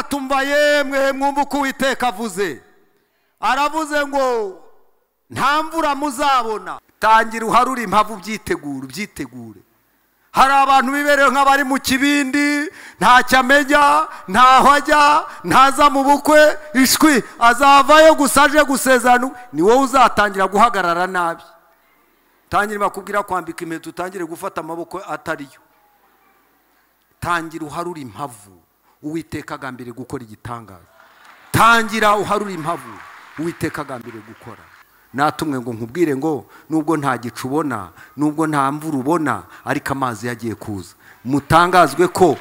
tumva yemwe mwumva uko uwiteka avuze aravuze ngo nta mvura muzabona tangira uharure impavu ubyitegure ubyitegure hari abantu biberewe nk'abari mu kibindi ntacyo amenya ntaho ajya ntaza mu bukwe ishwi azavayo gusa aje gusezerano ni wowe uzatangira guhagarara nabi tangira bakubwira kwambika impeta utangire gufata amaboko atariyo tangira uharure impavu uwiteka agambiriye gukora igitangaza tangira uharure impavu uwiteka agambiriye gukora natumwe ngo nkubwire ngo nubwo nta gicu ubona nubwo nta mvura ubona ariko amazi yagiye kuza mutangazwe ko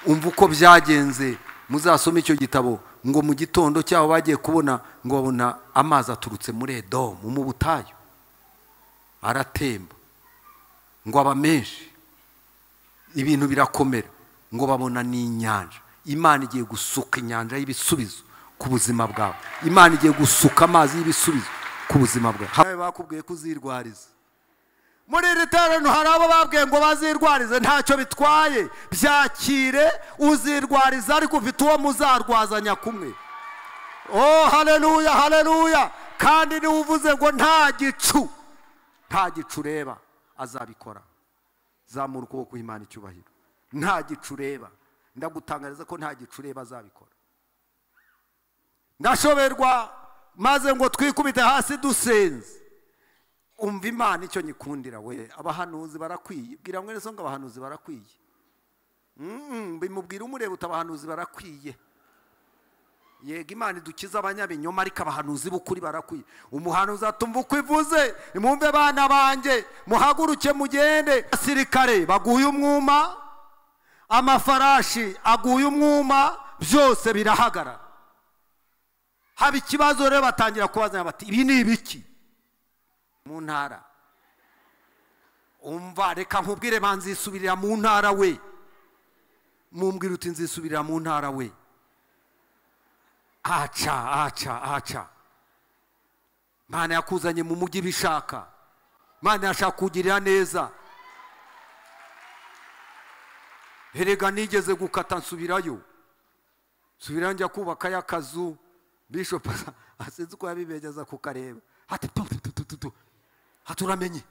umva uko byagenze muzasoma icyo gitabo ngo mu gitondo cyabo bagiye kubona ngo babona amazi aturutse muri edomu mu butayu aratemba ngo aba menshi ibintu birakomera ngo babona n'inyanja imana igiye gusuka inyanja y'ibisubizo ku buzima bwawe imana igiye gusuka amazi y'ibisubizo ku buzima bwawe bakubwiye kuzirwariza muri iri terano hari abo babwiye ngo bazirwarize ntacyo bitwaye byakire uzirwariza ariko ufite uwo muzarwazanya kumwe oh hareruya hareruya kandi niwe uvuze ngo nta gicu nta gicu ureba azabikora zamura ukuboko imana icyubahiro nta gicu ureba ndagutangariza ko nta gicu ureba azabikora ndashoberwa maze ngo twikubite hasi dusenze umva imana icyo nyikundira we abahanuzi barakwiye bwira mwene so ngo abahanuzi barakwiye bimubwira umureba uti abahanuzi barakwiye yego imana idukiza abanyabinyoma ariko abahanuzi b'ukuri barakwiye umuhanuzi atumva uko ivuze mwumve bana banjye muhaguruke mugende abasirikare baguye umwuma amafarashi aguye umwuma byose birahagarara haba ikibazo rero batangira kubazanya bati ibi ni ibiki mu ntara umva reka nkubwire banzisubirira mu ntara we mumbwira uti nzisubirira mu ntara we aca aca aca Mana yakuzanye mu mujyi bishaka Mana yashaka kugirira neza herega nigeze gukata nsubirayo nsubirayo njya kubakayo akazu bishopu asinze uko yabibegeza kukareba hati tututututu haturamenye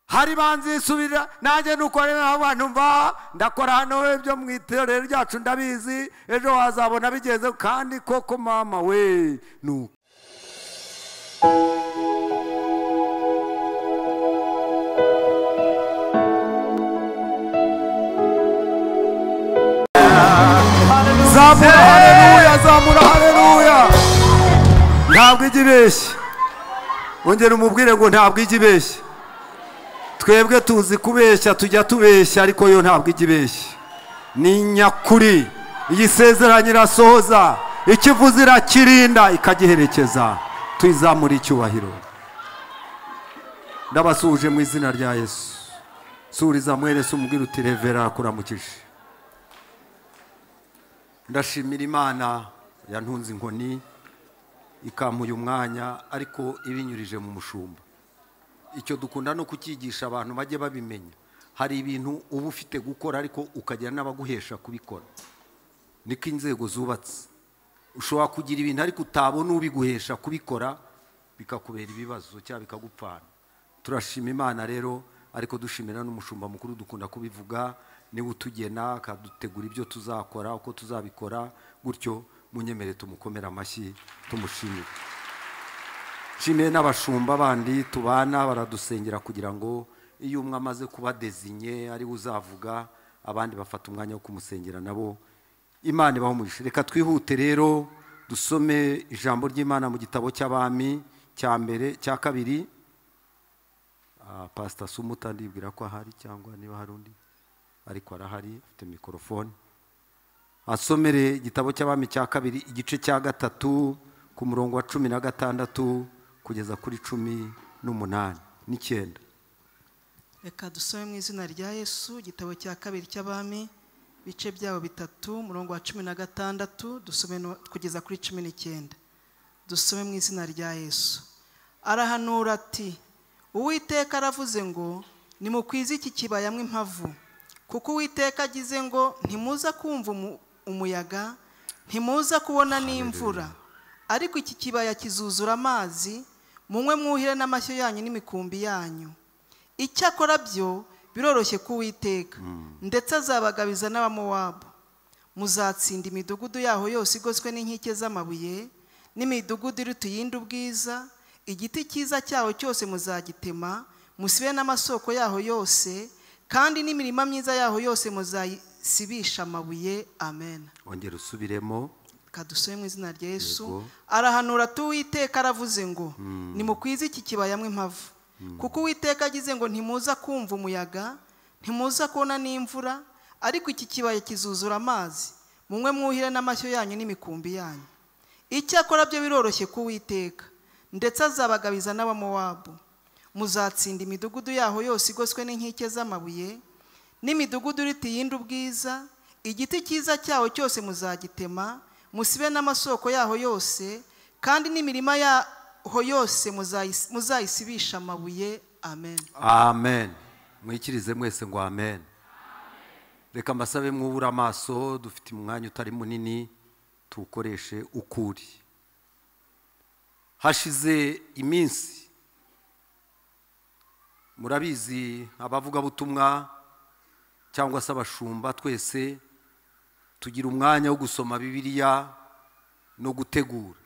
hari banzisubirira nanjye nukorera abantu mva ndakora hano ibyo mu iterero ryacu ndabizi ejo wazabona bigeze kandi koko mama we nuko zamura hareruya zamura hareruya ntabwo ijya ibeshya ongera umubwire ngo ntabwo ijya ibeshya twebwe tuzi kubeshya tujya tubeshya ariko yo ntabwo ijya ibeshya ni nyakuri iyisezeranye irasohoza ikivuze irakirinda ikagiherekeza tuyizamura icyubahiro ndabasuhuje mu izina rya yesu suriza mwerese umubwire uti revera kuramukije ndashimira imana yantunze inkoni ikamuha umwanya ariko ibinyurije mu mushumba icyo dukunda no kucyigisha abantu bajye babimenya hari ibintu uba ufite gukora ariko ukagira n'abaguhesha kubikora niko inzego zubatse ushobora kugira ibintu ariko utabona ubiguhesha kubikora bikakubera ibibazo cyangwa bikagupfana turashima imana rero ariko dushimira n'umushumba mukuru dukunda kubivuga niba utugena akadutegura ibyo tuzakora uko tuzabikora gutyo munyemere tumukomere amashyi tumushimire nshimiye n'abashumba bandi tubana baradusengera kugira ngo iyo umwe amaze kuba dezinye ariwe uzavuga abandi bafata umwanya wo kumusengera nabo imana ibaho umugisha reka twihute rero dusome ijambo ry'imana mu gitabo cy'abami cya mbere cya kabiri pasita sumuta ndibwira ko ahari cyangwa niba hari undi ariko arahari afite mikorofone asomere igitabo cy'abami cya kabiri igice cya gatatu ku murongo wa cumi na gatandatu kugeza kuri cumi n'umunani n'icyenda reka dusome mu izina rya yesu igitabo cya kabiri cy'abami ibice byabo bitatu umurongo wa cumi na gatandatu dusome kugeza kuri cumi n'icyenda dusome mu izina rya yesu arahanura ati uwiteka aravuze ngo nimukwize iki kibaya mw'impavu kuko uwiteka agize ngo ntimuza kumva umu- umuyaga ntimuza kubona n'imvura ariko iki kibaya kizuzura amazi munywe mwuhire n'amashyo yanyu n'imikumbi yanyu icyakora byo biroroshye k'uwiteka ndetse azabagabiza n'abamowabu muzatsinda imidugudu yaho yose igoswe n'inkike z'amabuye n'imidugudu iruta iyindi ubwiza igiti cyiza cyaho cyose muzagitema musibe n'amasoko yaho yose kandi n'imirima myiza yaho yose muzayisibisha amabuye amen ongera usubiremo kadusore mu izina rya yesu Yego. arahanura ati uwiteka aravuze ngo nimukwize iki kibaya mo impavu kuko uwiteka agize ngo ntimuza kumva umuyaga ntimuza kubona n'imvura ariko iki kibaya kizuzura amazi munywe mwuhire n'amashyo yanyu n'imikumbi yanyu icyakora byo biroroshye k'uwiteka ndetse azabagabiza n'abamowabu muzatsinda imidugudu yaho yose igoswe n'inkike z'amabuye n'imidugudu iruta iyindi ubwiza igiti cyiza cyaho cyose muzagitema musibe n'amasoko yaho yose kandi n'imirima yaho yose muzayis- muzayisibisha amabuye amen amen mwikirize mwese ngo amen reka mbasabe mwubure amaso dufite umwanya utari munini tuwukoreshe ukuri hashize iminsi murabizi abavugabutumwa cyangwa se abashumba twese tugira umwanya wo gusoma bibiliya no gutegura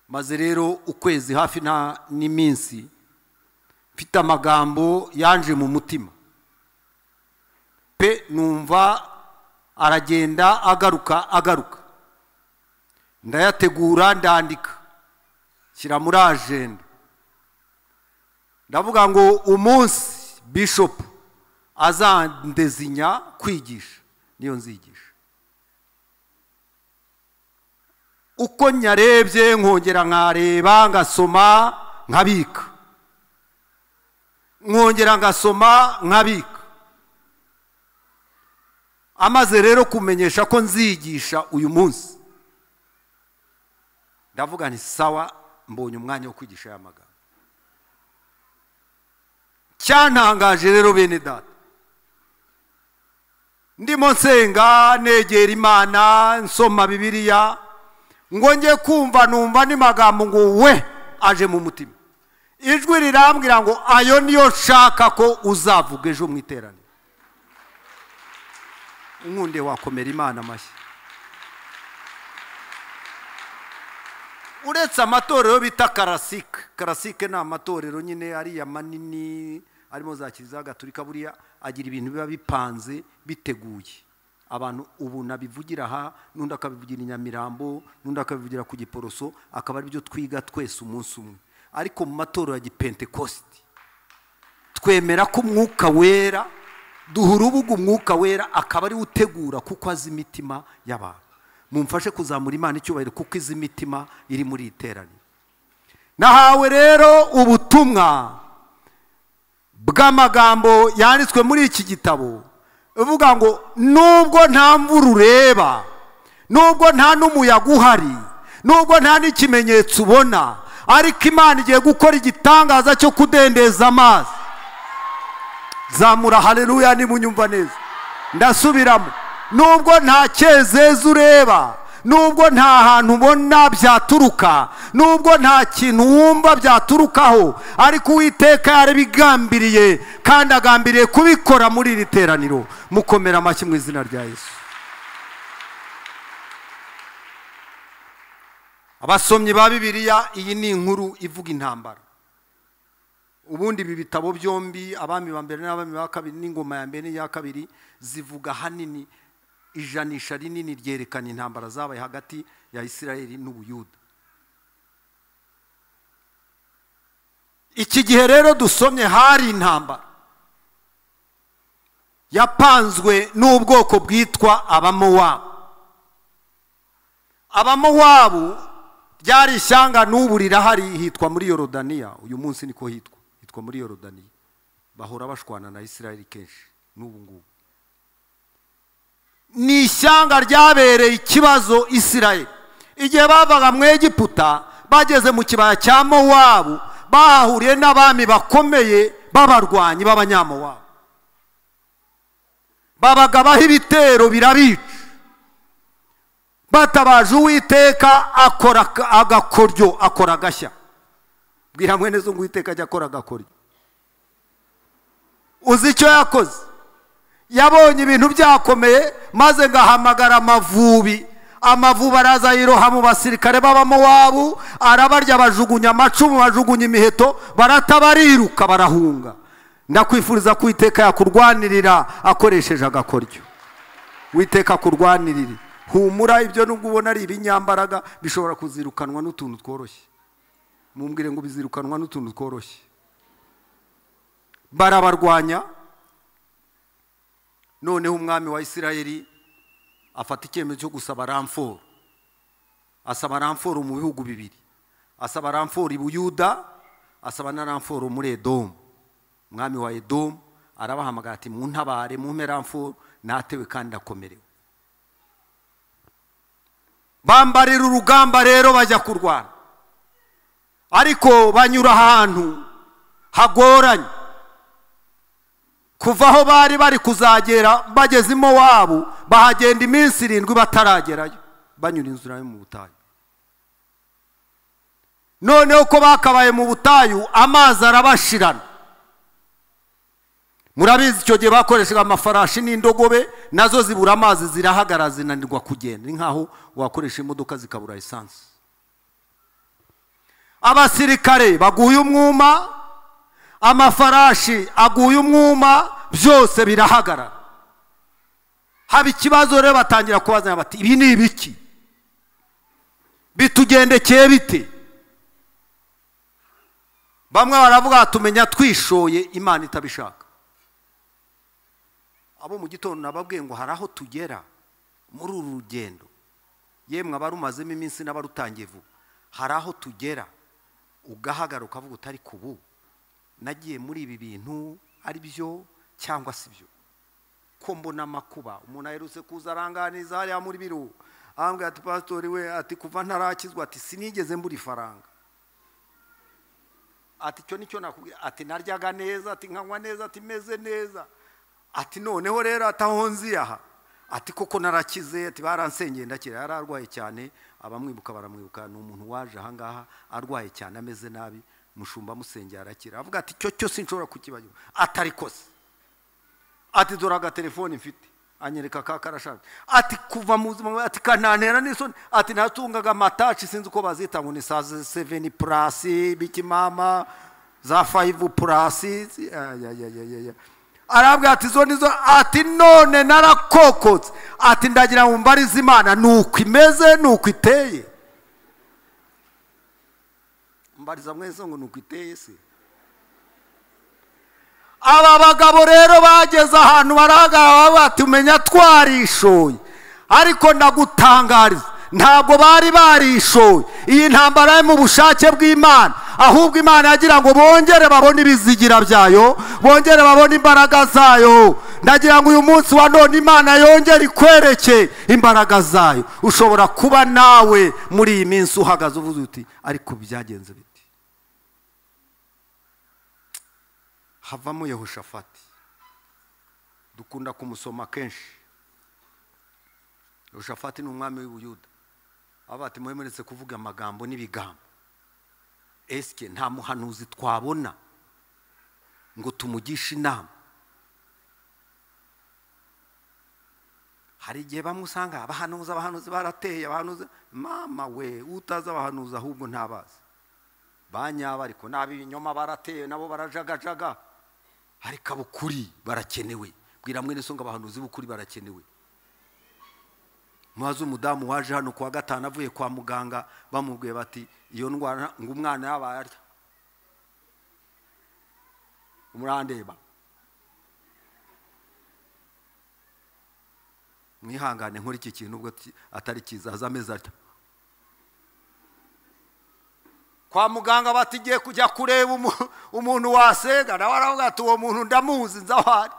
maze rero ukwezi hafi nta n'iminsi mfite amagambo yanje mu mutima pe numva aragenda agaruka agaruka ndayategura ndandika shyira muri ajenda ndavuga ngo umunsi bishopu azandezinya kwigisha niyo nzigisha uko nyarebye nkongera nkareba ngasoma nkabika nkongera ngasoma nkabika amaze rero kumenyesha ko nzigisha uyu munsi ndavuga nti sawa mbonye umwanya wo kwigisha aya magambo cyantangaje rero bene data ndimo nsenga negera imana nsoma bibiliya ngo njye kumva numva ni magambo ngo we aje mu mutima ijwi rirambwira ngo ayo niyo nshaka ko uzavuga ejo mu iteraniro inkunde wakomera imana amashyi uretse amatorero bita karasike karasike ni amatorero nyine ariya manini arimo za kiliziya gaturika buriya agira ibintu biba bipanze biteguye abantu ubu nabivugira aha n'undi akabivugira i nyamirambo n'undi akabivugira ku giporoso akaba aribyo twiga twese umunsi umwe ariko mu matorero ya gipentekositi twemera ko umwuka wera duha urubuga umwuka wera akaba ariwe utegura kuko azi imitima y'abantu mumfashe kuzamura imana icyubahiro kuko izi imitima iri muri iri teraniro nahawe rero ubutumwa bw'amagambo yanditswe muri iki gitabo uvuga ngo nubwo nta mvura ureba nubwo nta n'umuyaga uhari nubwo nta n'ikimenyetso ubona ariko imana igiye gukora igitangaza cyo kudendeza amazi zamura haleluya nimunyumva neza ndasubiramo nubwo nta cyezezi ureba nubwo nta hantu ubona byaturuka nubwo nta kintu wumva byaturukaho ariko uwiteka yarabigambiriye kandi agambiriye kubikora muri iri teraniro mukomera amashyi mu izina rya yesu abasomyi ba bibiliya iyi ni inkuru ivuga intambara ubundi ibi bitabo byombi abami ba mbere n'abami ba kabiri n'ingoma ya mbere n'iya kabiri zivuga hanini ijanisha rinini ryerekana intambara zabaye hagati ya isirayeli n'ubuyuda iki gihe rero dusomye hari intambara yapanzwe n'ubwoko bwitwa abamowabu abamowabu ryari ishyanga n'ubu rirahari hitwa muri yorodaniya uyu munsi niko hitwa hitwa muri yorodaniya bahora bashwana na isirayeli kenshi n'ubu ngubu ni ishyanga ryabereye ikibazo isirayeli igihe bavaga mu egiputa bageze mu kibaya cya mowabu bahahuriye n'abami bakomeye b'abarwanyi b'abanyamowabu babaga baha ibitero birabica batabaje uwiteka akora aka- agakoryo akora agashya bwira mwene zo ngo uwiteka ajya akora agakoryo uzi icyo yakoze yabonye ibintu byakomeye maze ngahamagara amavubi amavubi araza yiroha mu basirikare b'abamowabu arabarya bajugunya amacumu bajugunya imiheto barata bariruka barahunga ndakwifuriza ko uwiteka yakurwanirira akoresheje agakoryo witeka kurwanirire humura ibyo nubwo ubona ari ibinyambaraga bishobora kuzirukanwa n'utuntu tworoshye mumbwire ngo bizirukanwa n'utuntu tworoshye barabarwanya noneho umwami wa isirayeli afata icyemezo cyo gusaba ramforo asaba ramforo mu bihugu bibiri asaba ramforo i buyuda asaba na ramforo muri edomu umwami wa edomu arabahamagara ati muntabare mumpe ramforo natewe kandi ndakomerewe bambarira urugamba rero bajya kurwana ariko banyura ahantu hagoranye kuva aho bari bari kuzagera bageze wabo bahagenda iminsi irindwi bataragerayo banyura inzira yo mu butayu noneho ko bakabaye mu butayu amazi arabashirana murabizi icyo gihe bakoreshaga amafarashi n'indogobe nazo zibura amazi zirahagara zinanirwa kugenda ni nkaho wakoresha imodoka zikabura esanse abasirikare baguye umwuma amafarashi aguye umwuma byose birahagarara haba ikibazo rero batangira kubazanya bati ibi ni ibiki bitugendekeye bite bamwe baravuga tumenya twishoye imana itabishaka abo mu gitondo nababwiye ngo hari aho tugera muri uru rugendo yemwe abarumazemo iminsi n'abarutangiye vuba hari aho tugera ugahagarara ukavuga utari kubu nagiye muri ibi bintu ari byo cyangwa si byo ko mbona amakuba umuntu aherutse kuza aranganiza hariya muri biro ahambwe ati pasitori we ati kuva ntarakizwa ati sinigeze mbura ifaranga ati icyo nicyo nakubwira ati naryaga neza ati nkanywa neza ati meze neza ati noneho rero ati aho nzi aha ati koko narakize ati baransengeye ndakira yari arwaye cyane abamwibuka baramwibuka ni umuntu waje ahangaha arwaye cyane ameze nabi mushumba musengeye arakira avuga ati icyo cyose nshobora kukibagirwa atari kose ati dore agatelefone mfite anyereka ka karashaje ati kuva mu buzima bwawe, ati kanantera n'isoni ati natungaga amataci sinzi uko bazita ngo ni sa seveni purasi bikimama za fayivu purasi ayayayayaya arabwira ati zo nizo ati none narakokotse ati ndagira ngo mbarize imana ni uko imeze ni uko iteye mbariza mwese ngo ni uko iteye se aba bagabo rero bageze ahantu barahagarara bavuga ati umenya twarishoye ariko ndagutangariza ntabwo bari barishoye iyi ntambara yo mu bushake bw'imana ahubwo imana yagira ngo bongere babone ibizigira byayo bongere babone imbaraga zayo ndagira ngo uyu munsi wa none imana yongere ikwereke imbaraga zayo ushobora kuba nawe muri iyi minsi uhagaze uvuze uti ariko byagenze bite havamo yehoshafati dukunda kumusoma kenshi yehoshafati ni umwami w'ibuyuda aba ati mwemeretse kuvuga amagambo n'ibigambo esike nta muhanuzi twabona ngo tumugishe inama hari igihe bamwe usanga abahanuzi abahanuzi barateye abahanuzi mama we utazi abahanuzi ahubwo ntabazi banyaba ariko n'ab'ibinyoma barateye nabo barajagajaga ariko abukuri barakenewe bwira mwene so ngo abahanuzi b'ukuri barakenewe mwazi umudamu waje hano kuwa gatanu avuye kwa muganga bamubwiye bati iyo ndwara ngo umwana yabaye arya murandeba mwihangane nkora iki kintu ubwo ki- atari cyiza aza ameze atya kwa muganga batigiye kujya kureba umu- umuntu wasenga nawe aravuga ati uwo muntu ndamuzi nzi aho ari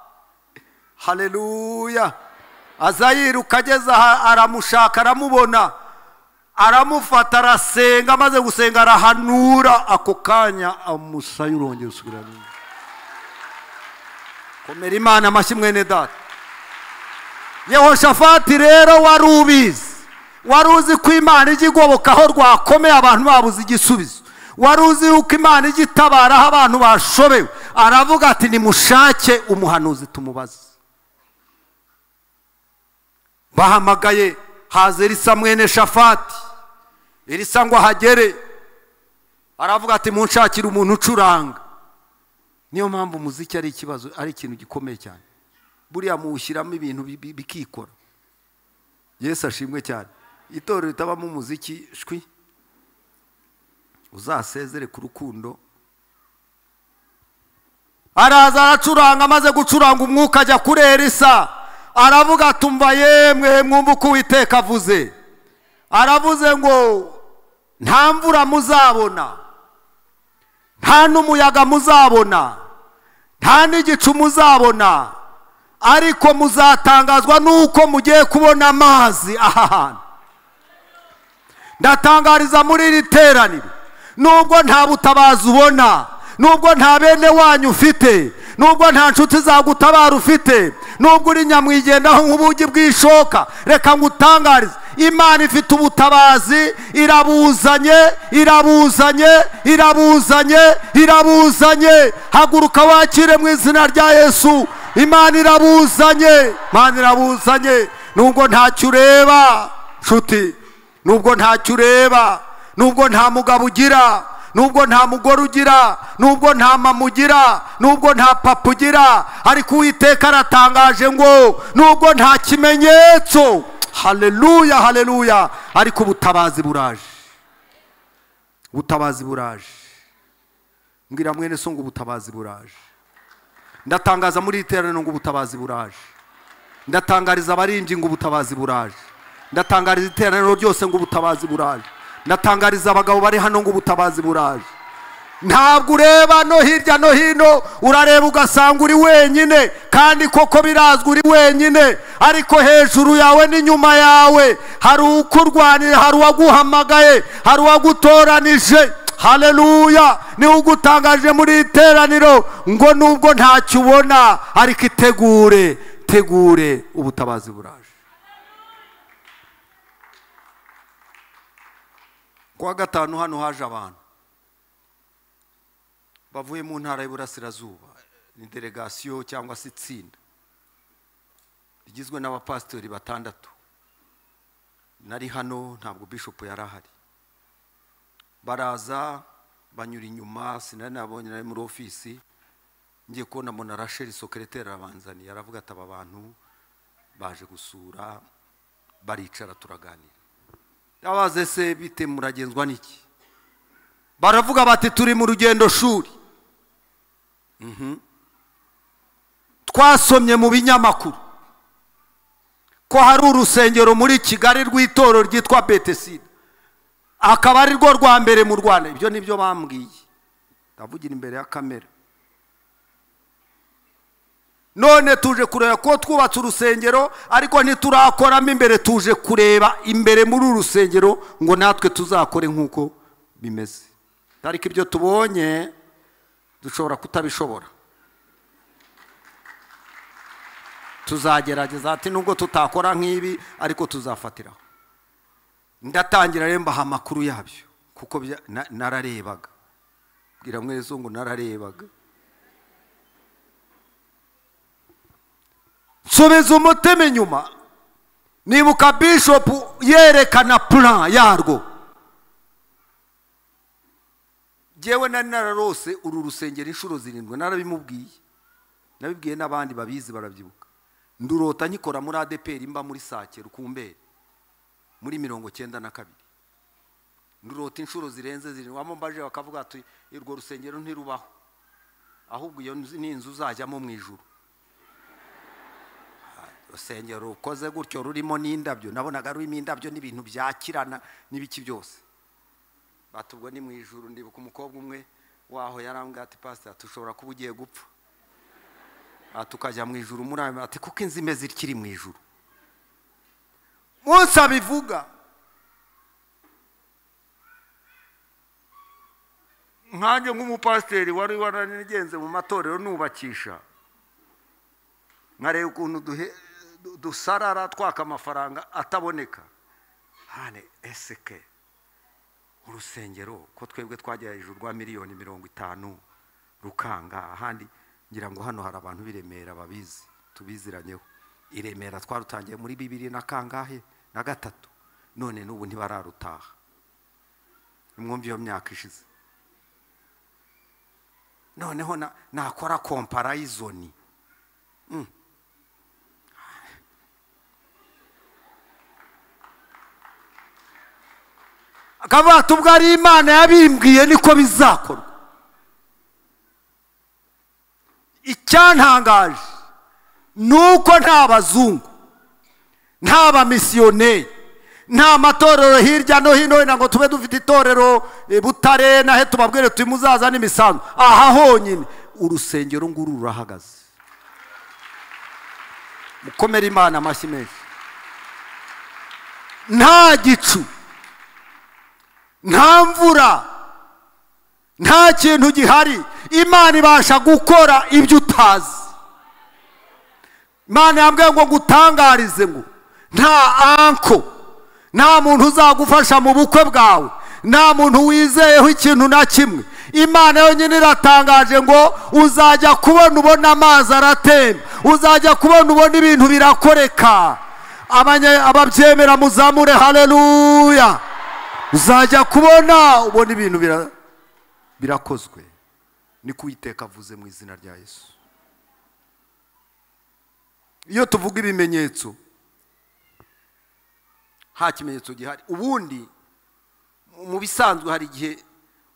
haleluya aza yiruka ageze aha aramushaka aramubona aramufata arasenga amaze gusenga arahanura ako kanya amusaya urongera usubirana komera imana amashyi mwene data yehoshafati rero wari ubizi wari uzi ko imana ijya igobokaho rwakomeye abantu babuze igisubizo wari uzi yuko imana ijya itabara aho abantu bashobewe aravuga ati nimushake umuhanuzi tumubaze bahamagaye haza erisa mwene shafati erisa ngo ahagere aravuga ati munshakire umuntu ucuranga niyo mpamvu umuziki ari ikibazo ari ikintu gikomeye cyane buriya muwushyiramo ibintu bi- bi- bikikora yesu ashimwe cyane itorero ritabamo umuziki shwi uzasezere ku rukundo araza aracuranga amaze gucuranga umwuka ajya kuri erisa aravuga ati umva yemwe mwumva uko uwiteka avuze aravuze ngo nta mvura muzabona nta n'umuyaga muzabona nta n'igicu muzabona ariko muzatangazwa n'uko mugiye kubona amazi aha hantu ndatangariza muri iri teraniro nubwo nta butabazi ubona nubwo nta bene wanyu ufite nubwo nta nshuti zagutabara ufite nubwo uri nyamwigendaho nk'ubugi bw'ishoka reka ngutangarize imana ifite ubutabazi irabuzanye irabuzanye irabuzanye irabuzanye haguruka wakire mu izina rya yesu imana irabuzanye imana irabuzanye nubwo ntacyo ureba nshuti nubwo ntacyo ureba nubwo nta mugabo ugira nubwo nta mugore ugira nubwo nta mama ugira nubwo nta papa ugira ariko uwiteka aratangaje ngo nubwo nta kimenyetso haleluya haleluya ariko ubutabazi buraje ubutabazi buraje mbwira mwene so ngo ubutabazi buraje ndatangaza muri iri teraniro ngo ubutabazi buraje ndatangariza abarimbyi ngo ubutabazi buraje ndatangariza iteraniro ryose ngo ubutabazi buraje ndatangariza abagabo bari hano ngo ubutabazi buraje ntabwo ureba no hirya no hino urareba ugasanga uri wenyine kandi koko birazwi uri wenyine ariko hejuru yawe n'inyuma yawe hari ukurwanira hari uwaguhamagaye hari uwagutoranije haleluya niwe ugutangaje muri iri teraniro ngo nubwo ntacyo ubona ariko itegure tegure ubutabazi buraje kuwa gatanu hano haje abantu bavuye mu ntara y'uburasirazuba ni delegasiyo cyangwa se itsinda rigizwe n'abapasitori batandatu nari hano ntabwo bishopu yari ahari baraza banyura inyuma sinari nabonye nari muri ofisi ngiye kubona mbona rasheli sokereteri arabanzaniye aravuga ati aba bantu baje gusura baricara turaganira yabaze se bite muragenzwa n'iki baravuga bati turi mu rugendo shuri Mhm. twasomye mu binyamakuru ko hari urusengero muri kigali rw'itorero ryitwa betesida akaba ari rwo rwa mbere mu rwanda ibyo ni byo bambwiye ndavugira imbere ya kamera none tuje kureba ko twubatse urusengero ariko ntiturakoramo imbere tuje kureba imbere muri uru rusengero ngo natwe tuzakore nk'uko bimeze ariko ibyo tubonye dushobora kutabishobora tuzagerageza ati nubwo tutakora nk'ibi ariko tuzafatiraho ndatangira rero mbaha amakuru yabyo kuko bya- na- nararebaga bwira mwese ngo nararebaga nsubiza umutima inyuma nibuka bishopu yerekana plan yarwo ngewe nari nararose uru rusengero inshuro zirindwi narabimubwiye nabibwiye n'abandi babizi barabyibuka ndurota nkikora muri adeperi mba muri sake rukumberi muri mirongo cyenda na kabiri ndurota inshuro zirenze zirindwi waba mbaje bakavuga ati urwo rusengero ntirubaho ahubwo iyo nzu- ni inzu uzajyamo mu ijuru urusengero rukoze gutyo rurimo n'indabyo nabonaga rurimo indabyo n'ibintu byakirana n'ibiki byose batubwo ni mu ijuru ndibuka umukobwa umwe waho yarambwira ati pasita tushobora kuba ugiye gupfa Ah, tukajya mu ijuru muri ayo ati kuko inzu imeze ikiri mu ijuru munsi abivuga nkanjye nk'umupasiteri wari waranigenze mu matorero nubakisha nkareba ukuntu duhe- du- dusarara twaka amafaranga ataboneka hane eseke urusengero ko twebwe twagera hejuru rwa miliyoni mirongo itanu rukanga ahandi ngira ngo hano hari abantu b'i Remera babizi tubiziranyeho i remera twarutangiye muri bibiri na kangahe na gatatu none n'ubu ntibararutaha nimwumve iyo myaka ishize noneho na- nakora komparayizoni akabato ubwo ari imana yabimbwiye niko bizakorwa icyantangaje ni uko nta bazungu nta bamisiyoneri nta matorero hirya no hino wenda ngo tube dufite itorero eh, butare nahe tubabwire tuti muzazane imisanzu aha honyine urusengero nguru rurahagaze mukomere imana amashyi menshi nta gicu nta mvura nta kintu gihari imana ibasha gukora ibyo utazi imana yambwiye ngo gutangarize ngo nta anko nta muntu uzagufasha mu bukwe bwawe nta muntu wizeyeho ikintu na kimwe imana yonyine iratangaje ngo uzajya kubona ubona amazi aratemba uzajya kubona ubona ibintu birakoreka Abanye- ababyemera muzamure haleluya uzajya kubona ubona ibintu bira- birakozwe ni kuwiteka avuze mu izina rya yesu iyo tuvuga ibimenyetso nta kimenyetso gihari ubundi mu- mu bisanzwe hari igihe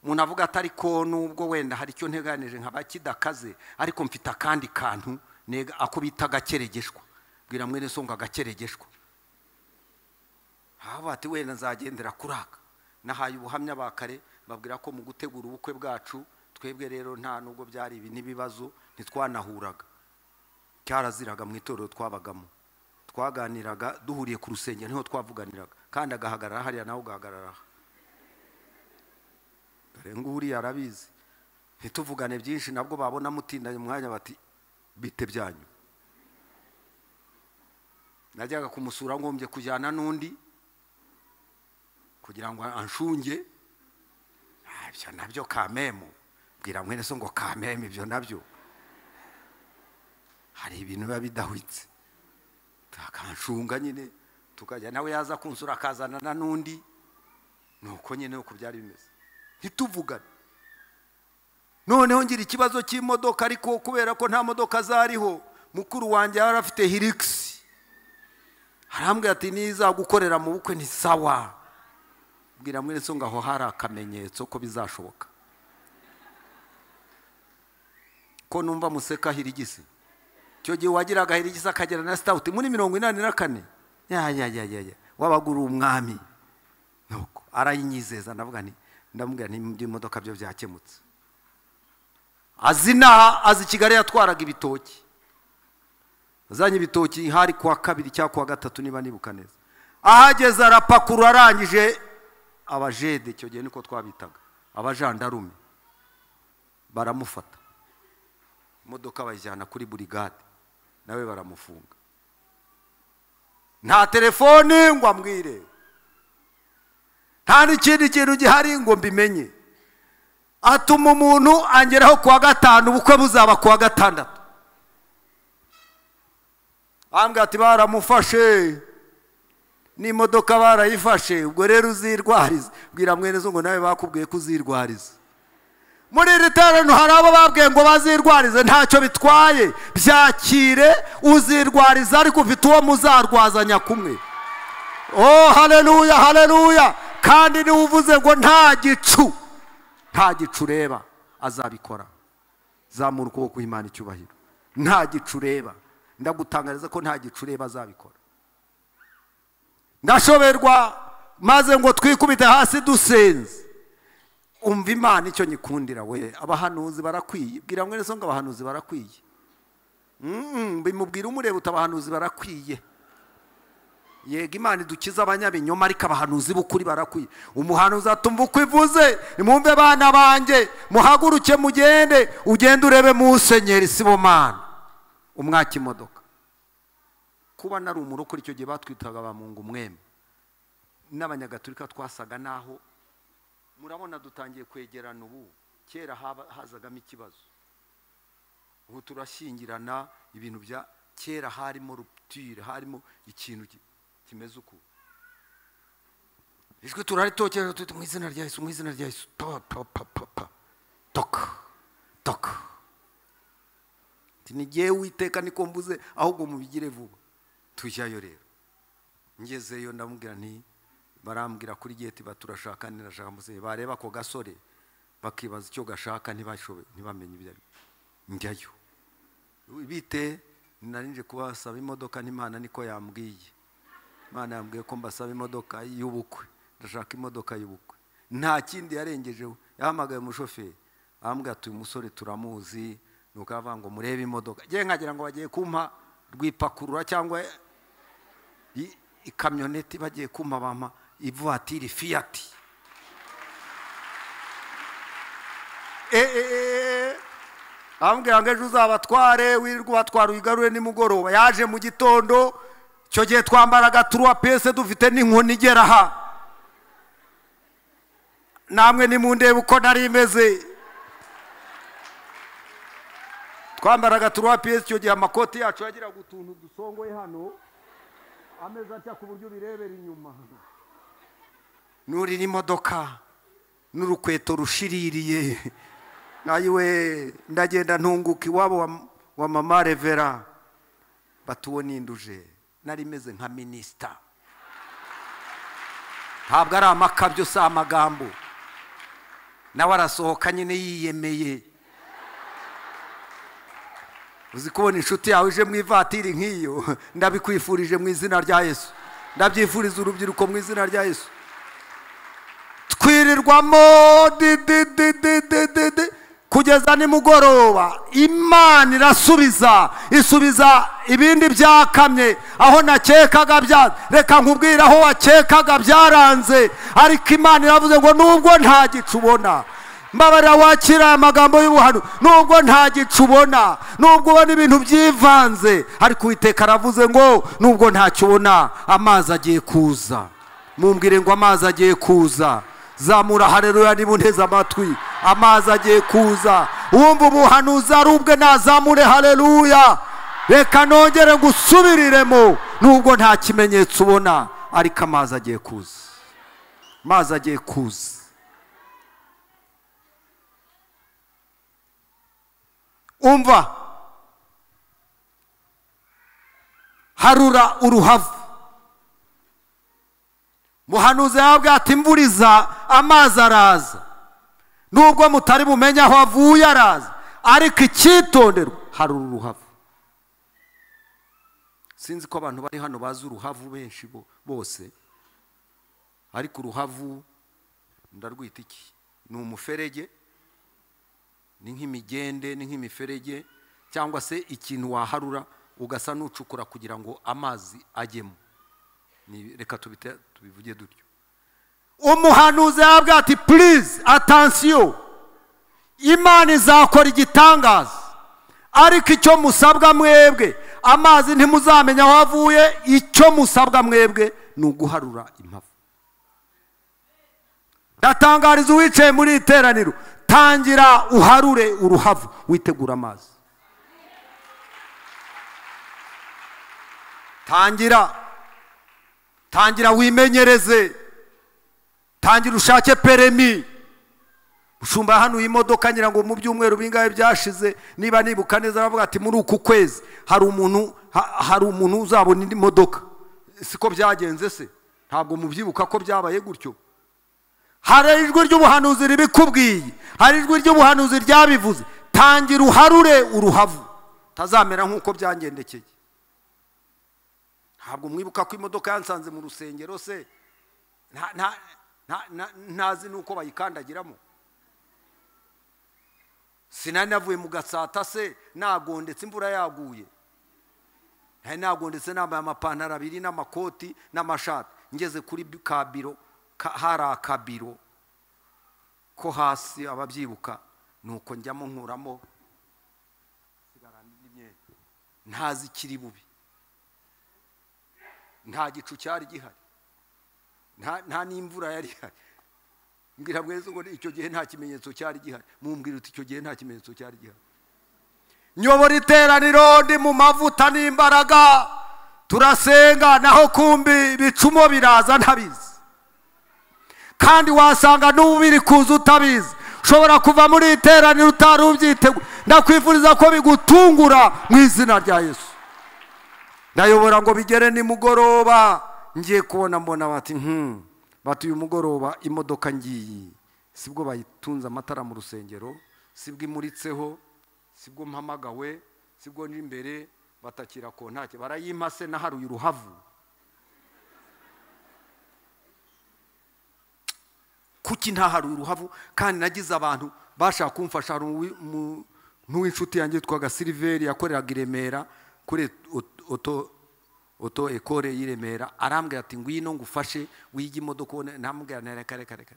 umuntu avuga ati ariko nubwo wenda hari icyo nteganije nkaba kidakaze ariko mfite akandi kantu nega ako bita agakeregeshwa bwira mwene so ngo agakeregeshwa haba ati wenda nzagendera kuri aka nahaye ubuhamya ba kare babwira ko mu gutegura ubukwe bwacu twebwe rero nta nubwo byari ibi n'ibibazo ntitwanahuraga cyaraziraga mu itorero twabagamo twaganiraga duhuriye ku rusengero niho twavuganiraga kandi agahagarara hariya nawe ugahagarara aha dore nguriya arabizi ntituvugane byinshi nabwo babona mutindanye umwanya bati bite byanyu najyaga kumusura ngombye kujyana n'undi kugira ngo anshunge Ah, ibyo nabyo kamemu bwira mwene so ngo kamemu ibyo nabyo hari ibintu biba bidahwitse akanshunga nyine tukajya nawe yaza kunsura akazanana n'undi ni uko nyine uko byari bimeze ntituvugane noneho ngira ikibazo cy'imodoka ariko kubera ko nta modoka zariho mukuru wanjye yari afite hirigisi arambwira ati nizagukorera mu bukwe ni sawa bwira mwene so ngo aho hari akamenyetso ko bizashoboka ko numva museka hirigisi icyo gihe uwagiraga hirigisa akagera na sitawuti muri mirongo inani na kane ya ya ya ya ya wabaga uri umwami nuko arayinyizeza ndavuga nti ndamubwira nti iby'imodoka byo byakemutse azi inaha azi kigali yatwaraga ibitoki azanye ibitoki hari kuwa kabiri cyangwa kuwa gatatu niba nibuka neza ahageze arapakurura arangije abajede icyo gihe niko twabitaga abajandarume baramufata imodoka bayijyana kuri burigade nawe baramufunga nta telefoni ngo amwire nta n'ikindi kintu gihari ngo mbimenye atuma umuntu angeraho kuwa gatanu ubukwe buzaba kuwa gatandatu ambwira ati baramufashe n'imodoka barayifashe ubwo rero uzirwarize bwira mwene zo ngo nawe bakubwiye ko uzirwarize muri iri terano hari abo babwiye ngo bazirwarize ntacyo bitwaye byakire uzirwariza ariko ufite uwo muzarwazanya kumwe oh haleluya haleluya kandi niwe uvuze ngo nta gicu nta gicu ureba azabikora zamura ukuboko kw'imana icyubahiro nta gicu ureba ndagutangariza ko nta gicu ureba azabikora ndashoberwa maze ngo twikubite hasi dusenze umva imana icyo nyikundira we abahanuzi barakwiye bwira mwene so ngo abahanuzi barakwiye Mm, bimubwira umureba uti abahanuzi barakwiye yego imana idukiza abanyabinyoma ariko abahanuzi b'ukuri barakwiye umuhanuzi atumva uko ivuze nimwumve bana banjye muhaguruke mugende ugende urebe musenyeri sibomana umwaka imodoka kuba nari umurokore icyo gihe batwitaga abamungu mwembe n'abanyagatulika twasaga naho murabona dutangiye kwegerana ubu kera haba- hazagamo ikibazo ubu turashyingirana ibintu bya kera harimo rupture harimo ikintu ki- kimeze uku ijwi turaritokera tuti mu izina rya yesu mu izina rya yesu pa pa pa pa pa toka toka ni jyewe witeka niko mbuze ahubwo mubigire vuba tujyayo rero ngezeyo ndamubwira nti barambwira kuri geti baturashaka nirashaka muze bareba ako gasore bakibaza icyo gashaka ntibashobe ntibamenye ibyo ari byo. njyayo bite narinje kubasaba imodoka n'imana niko yambwiye imana yambwiye ko mbasaba imodoka y'ubukwe ndashaka imodoka y'ubukwe nta kindi yarengejeho yahamagaye umushoferi arambwira ati uyu musore turamuzi ni uko yavuga ngo murebe imodoka ngewe nkagira ngo bagiye kumpa rwipakurura cyangwa i- ikamyoneti bagiye kumpa bampa ivuwatiri fiyati ambwira ngo ejo uzabatware wirirwa ubatwara uyigarure nimugoroba yaje mu gitondo icyo gihe twambaraga turuwa pese dufite n'inkoni igera aha namwe nimundebe uko nari imeze twambaraga turuwa pese icyo gihe amakoti yacu yagiraga utuntu dusongoye hano ameza atya ku buryo ubirebera inyuma nurira imodoka n'urukweto rushiririye nayiwe ndagenda ntunguka iwabo wa, wa mama revera batuwo ninduje nari meze nka minisita ntabwo ari amakabyo si amagambo nawe arasohoka nyine yiyemeye uzi kubona inshuti yawe ije mu ivatiri nk'iyo ndabikwifurije mu izina rya yesu ndabyifuriza urubyiruko mu izina rya yesu twirirwamo di- di- di- di- di- di- di, kugeza nimugoroba imana irasubiza isubiza ibindi byakamye aho nakekaga bya reka nkubwire aho wakekaga byaranze ariko imana iravuze ngo nubwo nta gicu ubona mbabarira wakira aya magambo y'ubuhano nubwo nta gicu ubona nubwo ubona ibintu byivanze ariko uwiteka aravuze ngo nubwo ntacyo ubona amazi agiye kuza mumbwire ngo amazi agiye kuza zamura hareruya niba unteze amatwi amazi agiye kuza wumva ubuhanuzi ari ubwe nazamure hareruya reka nongere ngusubiriremo nubwo nta kimenyetso ubona ariko amazi agiye kuza amazi agiye kuza umva harura uruhavu muhanuzi yababwira ati imvura iza amazi araza nubwo mutari bumenye aho avuye araza ariko icyitonderwa harura uruhavu sinzi ko abantu bari hano bazi uruhavu benshi bo- bose ariko uruhavu ndarwita iki ni umuferege ni nk'imigende ni nk'imiferege cyangwa se ikintu waharura ugasa n'ucukura kugira ngo amazi ajyemo Ni- reka tubite- tubivuge dutyo umuhanuzi yabwira ati purize atansiyo imana izakora igitangaza ariko icyo musabwa mwebwe amazi ntimuzamenya aho avuye icyo musabwa mwebwe ni uguharura impavu ndatangariza uwicaye muri iri teraniro tangira uharure uruhavu witegura amazi tangira tangira wimenyereze tangira ushake peremi ushumba hano iyi modoka ngira ngo mu byumweru bingahe byashize niba nibuka neza aravuga ati muri uku kwezi hari umuntu ha- hari umuntu uzabona indi modoka siko byagenze se ntabwo mubyibuka ko byabaye gutyo hari ijwi ry'ubuhanuzi ribikubwiye hari ijwi ry'ubuhanuzi ryabivuze tangira uharure uruhavu tazamera nk'uko byangendekeye ntabwo mwibuka ko imodoka yansanze mu rusengero se nta- nta- nta- nta- ntazi n'uko bayikandagiramo sinari navuye mu gasata se nagondetse imvura yaguye nari nagondetse nambaye amapantaro abiri n'amakoti n'amashati ngeze kuri bi- ka biro ka- hari akabiro ko hasi ababyibuka ni uko njyamo nkuramo ntazi ikiri bubi nta gicu cyari gihari nta nta n'imvura yari ihari mbwira mwese ngo icyo gihe nta kimenyetso cyari gihari mumbwira uti icyo gihe nta kimenyetso cyari gihari nyobora iteraniro ndi mu mavuta n'imbaraga turasenga naho kumbi ibicumo biraza ntabizi kandi wasanga n'ubu biri kuza utabizi ushobora kuva muri iri teraniro utari ubyiteguye ndakwifuriza ko bigutungura mu izina rya yesu ndayobora ngo bigere nimugoroba ngiye kubona mbona bati "Hmm, bati uyu mugoroba imodoka ngiyi sibwo bayitunze amatara mu rusengero sibwo imuritseho sibwo mpamagawe sibwo n'imbere batakira kontake barayimpa se naharuye uruhavu kuki ntaharuye uruhavu kandi nagize abantu bashaka kumfasha hari uwi- mu- n'uw'inshuti yanjye yitwaga siliveri yakoreraga i remera kuri ot- oto oto ekore y'i remera arambwira ati ngwino ngufashe wige imodoka ubone ntambwira na reka reka reka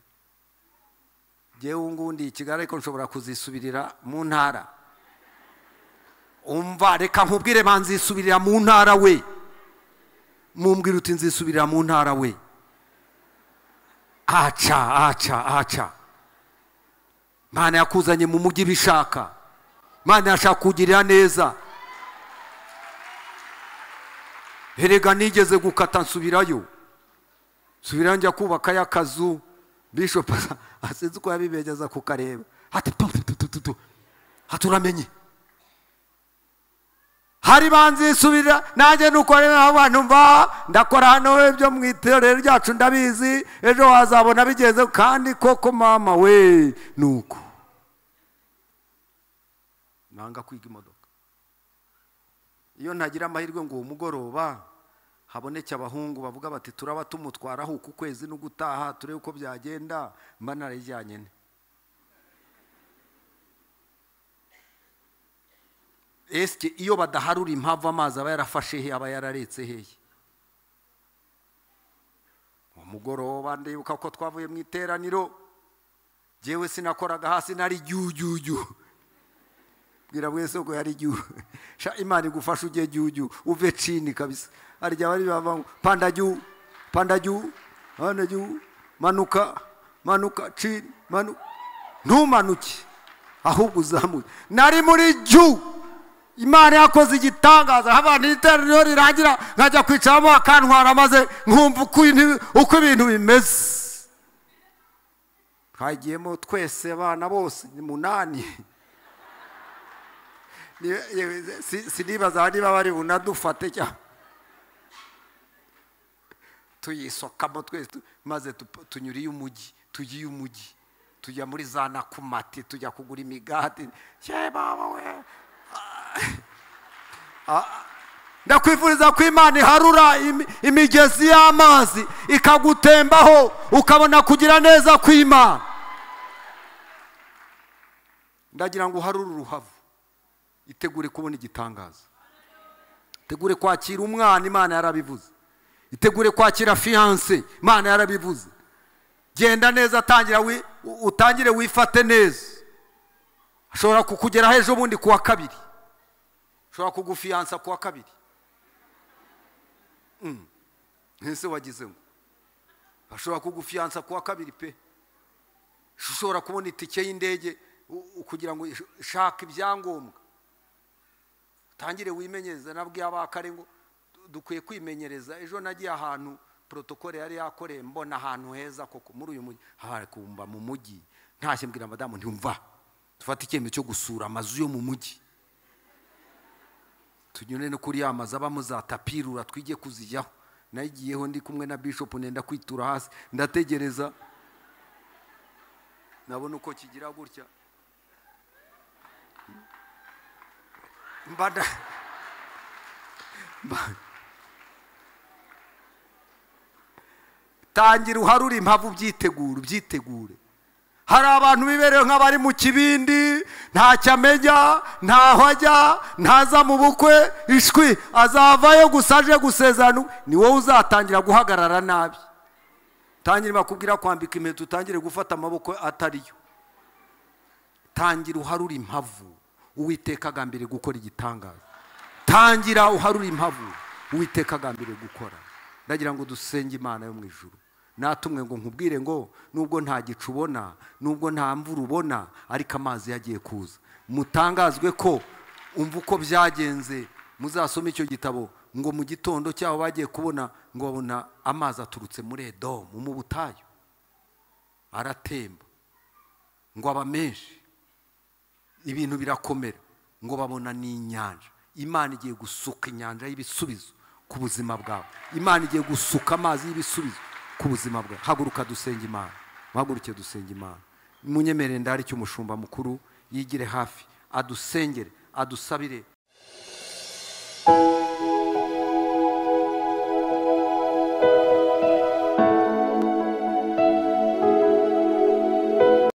ngewe ngundi i kigali ariko nshobora kuzisubirira mu ntara umva reka nkubwire banzisubirira mu ntara we mumbwira uti nzisubirira mu ntara we aca aca aca mana yakuzanye mu mujyi bishaka mana yashaka kugirira neza herega nigeze gukata nsubirayo nsubirayo njya kubakayo akazu bishop asa- asinzi uko yabibegeza kukareba ati tu, tu, tu, tu, tu, tu. ati uramenye hari banzisubirira nanjye nukorera abantu mva ndakora hano ibyo mu iterero ryacu ndabizi ejo wazabona bigenze kandi koko mama we nuko nanga kwiga imodoka iyo ntagira amahirwe ngo uwo mugoroba haboneke abahungu bavuga bati turaba tumutwaraho uku kwezi n'ugutaha turebe uko byagenda mba narayijyanye nte esike iyo badaharura impamvu amazi aba yarafashe he aba yararetse hehe uwo mugoroba ndibuka ko twavuye mu iteraniro jyewe sinakoraga hasi nari jyujyujyu bwira mwese ko yari jyu sha imana igufasha ujye jyujyu uve cini kabisa harya bari bava ngo panda jyu panda jyu hano jyu manuka manuka cini manuka ntumanuke ahubwo uzamuke nari muri jyu imana yakoze igitangaza habana iterero rirangira nkajya kwicaramo akantwara maze nkumva uko intu- uko ibintu bimeze twagiyemo twese abana bose ni munani Ni- ye- si- sinibaza niba bari bunadufate cyangwa tuyisokamo twese tu- maze tu- tunyuriye umujyi tugiye umujyi tujya muri za nakumati tujya kugura imigati ye baba we ndakwifuriza ko imana iharura imi- imigezi y'amazi ikagutembaho ukabona kugira neza kw'imana ndagira ngo uharure uruhavu itegure kubona igitangaza itegure kwakira umwana imana yarabivuze itegure kwakira fiyanse imana yarabivuze genda neza tangira wi- u- utangire wifate neza ashobora kukugeraho ejo bundi ku wa kabiri ushobora kugufiyansa ku wa kabiri Mm. ese wagize ngo bashobora kugufiyansa ku wa kabiri pe ushobora kubona itike y'indege u- u- kugira ngo ish- shaka ibyangombwa utangire wimenyereze nabwiye abakare ngo du- dukwiye kwimenyereza ejo nagiye ahantu protokole yari yakoreye mbona ahantu heza koko muri uyu mujyi hari kumva mu mujyi ntashye mbwira madamu ntiwumva dufate icyemezo cyo gusura amazu yo mu mujyi tunyure no kuri ya mazu abamo za tapirura twige kuzijyaho nayigiyeho ndi kumwe na bishop nenda kwitura hasi ndategereza nabona uko kigira gutya mba na- mba- tangira uharure impavu ubyitegure ubyitegure hari abantu biberewe nk'abari mu kibindi ntacyo amenya ntaho ajya ntaza mu bukwe ishwi azavayo gusa aje gusezerana ni wowe uzatangira guhagarara nabi tangira bakubwira kwambika impeta utangire gufata amaboko atariyo tangira uharure impavu uwiteka agambiriye gukora igitangaza tangira uharure impavu uwiteka agambiriye gukora ndagira ngo dusenge imana yo mu ijuru natumwe ngo nkubwire ngo nubwo nta gicu ubona nubwo nta mvura ubona ariko amazi yagiye kuza mutangazwe ko umva uko byagenze muzasoma icyo gitabo ngo mu gitondo cy'aho bagiye kubona ngo babona amazi aturutse muri edomu mu butayu aratemba ngo aba menshi ibintu birakomera ngo babona n'inyanja imana igiye gusuka inyanja y'ibisubizo ku buzima bwawe imana igiye gusuka amazi y'ibisubizo ku buzima bwawe haguruka dusenga imana muhaguruke dusenga imana munyemerere ndari cy'umushumba mukuru yigire hafi adusengere adusabire